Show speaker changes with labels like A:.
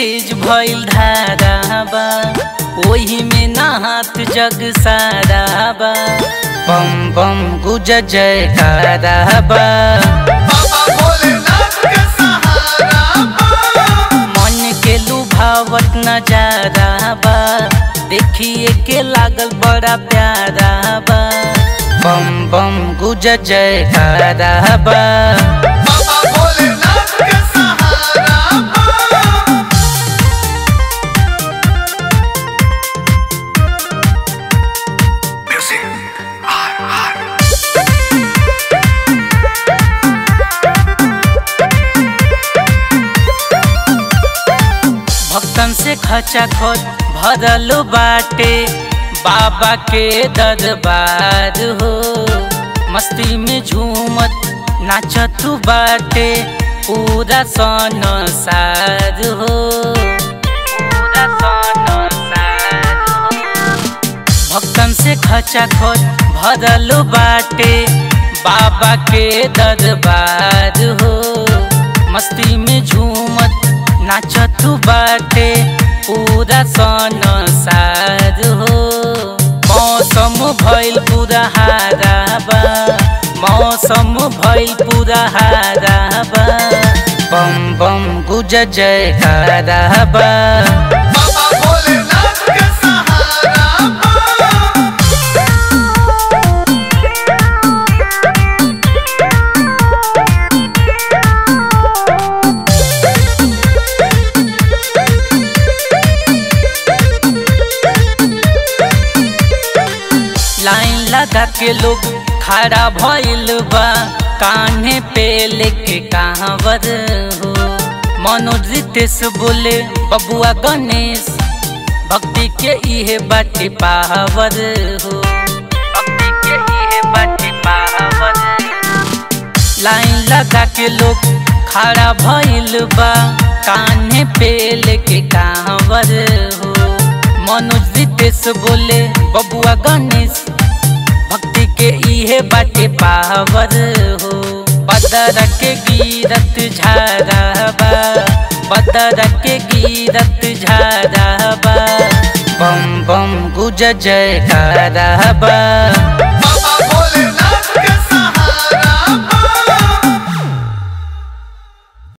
A: तेज भइल धारा बा ओही में नहात जग सारा बा बम बम गुज जयकारा बा
B: बाबा भोलेनाथ के सहारा बा
A: मन के लुभावत नजारा बा देखिए के लागल बड़ा प्यारा बा बम बम गुज जयकारा बा
B: बाबा भोलेनाथ के सहारा बा
A: भक्तन से खचा खच भरल बाटे बाबा के दरबार हो मस्ती में झूमत नाचत बाटे पूरा संसार हो पूरा संसार हो भक्तन से खचा खच भरल बाटे बाबा के दरबार हो मस्ती में झूमत नाचत बाटे पूरा संसार हो मौसम भइल पूरा हारा बा मौसम भइल पूरा हारा बा बम बम गुज जयकारा बा
B: बाबा भोलेनाथ के सहारा बा
A: लाइन लगा के लोग खड़ा भइल बा कान्हे पे लेके कहावर हो मनोज रितेश बोले बबुआ गणेश भक्ति के इहे बाटे पावर हो भक्ति के इहे बाटे पावर लाइन लगा के लोग खड़ा भइल बा कान्हे पे लेके कहावर हो मनोज रितेश बोले बबुआ गणेश भक्ति के इहे बाटे पावर हो बदर के गिरत झारा बा बदर के गिरत झारा बा बम बम गुज जयकारा बा